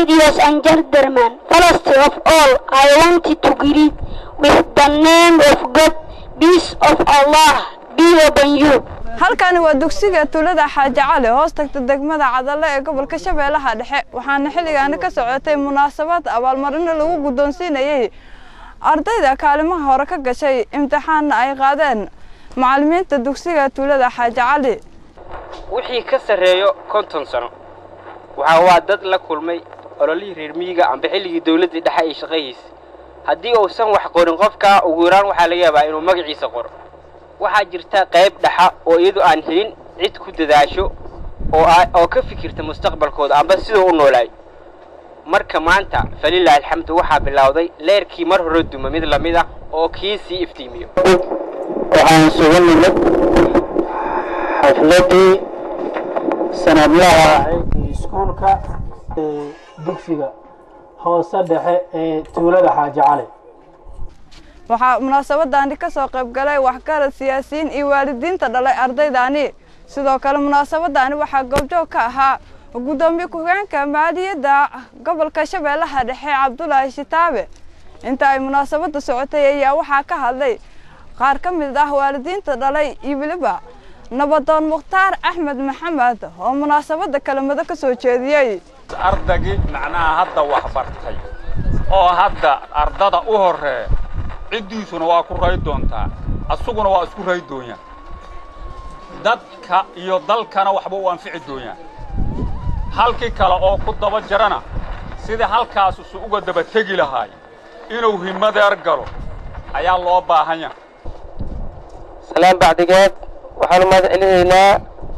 Ladies and gentlemen, first of all, I wanted to greet with the name of God, peace of Allah be upon you. halkani waa dugsiga tuulada xaaji cali hoos tagta degmada cadalle ee gobolka shabeellaha dhexe waxaana xilligaani ka socotay munaasabad abaalmarino lagu guddoonsiinayey ardayda kaalimaha hore ka gashay imtixaanna ay qaadeen macallimiinta dugsiga tuulada xaaji cali wixii ka sarreeyo konton sano waxaa waa dad la kulmay ololihii reer miyiga amba xilligii dawladdii dhexe ay shaqahiisa haddii uusan wax qorin qofkaa ugu yaraan waxaa laga yaabaa inuu magaciisa qoro waxaa jirta qayb dhaxa oo iyadu aan helin cid ku dadaasho oo oo ka fikirta mustaqbalkooda amba siduu u noolaay marka maanta falilaahi alxamdu waxaa bilowday leerkii mar hore duma mid lamid ah oo kii sii iftiimiyo waxaan isugu nimid xafladii sanadlaha ahayd ee iskuulka ee dugsiga hoose dhexe ee tuulada xaaji cali waxaa munaasabadaani ka soo qayb galay waxgarad siyaasiyiin iyo waalidiinta dhalay ardaydaani sidoo kale munaasabadaani waxaa goobjoog ka ahaa guddoomiye ku-xigeenka maaliyadda gobolka shabeellaha dhexe cabdulaahi shitaabe inta ay munaasabadda socotay ayaa waxaa ka hadlay qaar ka mid ah waalidiinta dhalay iyo weliba nabadoon mukhtaar axmed maxamed oo munaasabadda kelimado ka soo jeediyey ardagii macnaha hadda wax bartay oo hadda ardada u horree ciddiisuna waa ku ray doontaa asuguna waa isku ray doonyaa dadka iyo dalkana waxba u anfici doonyaa halkii kale oo ku daba jarana sidii halkaasusu uga daba tegi lahaay inuu himadeer galo ayaa loo baahan yahay salaan bacdigeed waxaanu mahad celinaynaa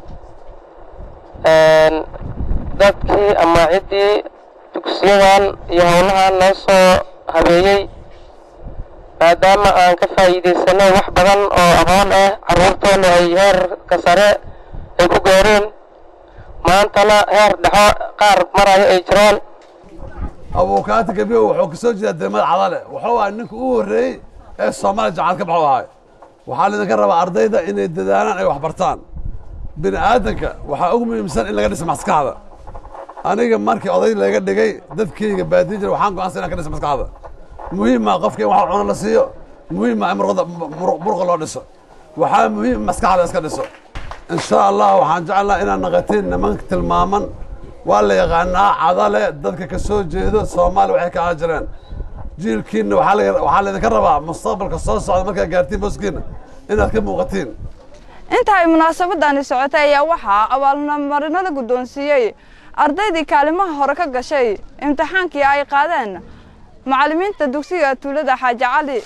dadkii ama ciddii dugsiyadan iyo howlahan noo soo habeeyey maadaama aan ka faa'iidaysanay wax badan oo aqoon ah carruurteenna ay heerka sare ay ku gaareen maantana heer dhexo qaar marayo ay jiraan abuukaati gabiyo wuxuu ka soo jeedaa degmada cadale wuxuu ahaa ninka ugu horreeyey ee soomaaliya jacaad ka baxu ahay waxaa laydinka rabaa ardayda inay dadaalaan ay wax bartaan bini aadanka waxaa ugu muhiimsan in laga dhiso maskaxda aniga markii oday laga dhigay dadkayga baadiin jira waxaan go'aansan inaan ka dhiso maskaxda muhiima qofka in wax cuno la siiyo muhiima in murqada murqa loo dhiso waxaa muhiim maskaxda iska dhiso in sha allah waxaan jecelnaha inaad naqatiin nimanka tilmaaman waa la yaqaanaa cadale dadka ka soo jeedo soomaaliya waxay ka ahaan jireen jiilkiinna waxaa laydinka rabaa mustaqbalka soo socda markaad gaartiin booskiinna inaad ka muuqatiin inta ay munaasabadani socotay ayaa waxaa abaalmarino la guddoonsiiyey ardaydii kaalimaha hore ka gashay imtixaankii ay qaadeen macallimiinta dugsiga tuulada xaaji cali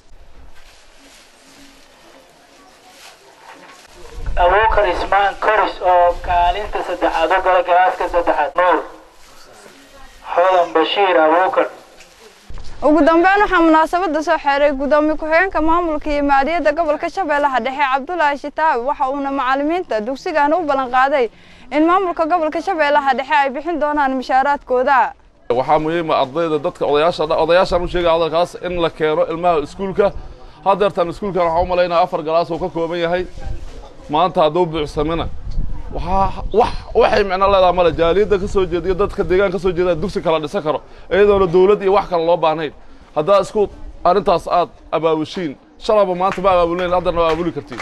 abuukar ismaan koris oo kaalinta saddexaad u gala galaaska saddexaad nuur xodan bashiir abuukar ugu dambeyn waxaa munaasabadda soo xeeray guddoomiye ku-xigeenka maamulka iyo maaliyadda gobolka shabeellaha dhexe cabdulaahi shitaabe waxa uuna macallimiinta dugsigan u ballan qaaday in maamulka gobolka shabeellaha dhexe ay bixin doonaan mishaaraadkooda waxaa muhiima ardayda dadka odayaasha odayaashaan u sheegaya hadalkaas in la keeno ilmaha iskuulka haddeertan iskuulkan waxaa u malaynaya afar galaas uu ka kooban yahay maanta hadduu buuxsamina waxaa wax waxay micno leedaha male jaaliyadda ka soo jeediyo dadka deegaan ka soo jeeda dugsi kala dhisan karo iyadoona dawlad iyo wax kale loo baahnayn haddaa isku arrintaas aad abaabushiin shalaba maanta ma abaabulnayn haddarna waa abaabuli kartiin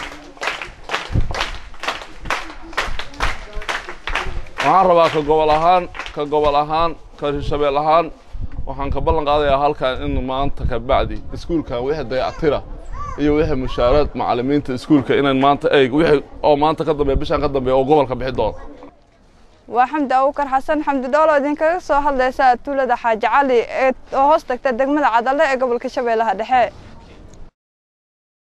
waxaan rabaa ka gobol ahaan ka gobol ahaan ka hirshabeel ahaan waxaan ka ballan qaadayaa halkan in maanta ka bacdi iskuulkan wixii dayactira iyo wixii mushaaraad macallimiinta iskuulka inayn maanta eeg wixii oo maanta ka dambeeya bishaan ka dambeeya oo gobolka bixi doono waa xamdi abuukar xasan xamdi dhoolo idinkaga soo hadlaysa tuulada xaaji cali ee oo hoos tagta degmada cadalle ee gobolka shabeellaha dhexe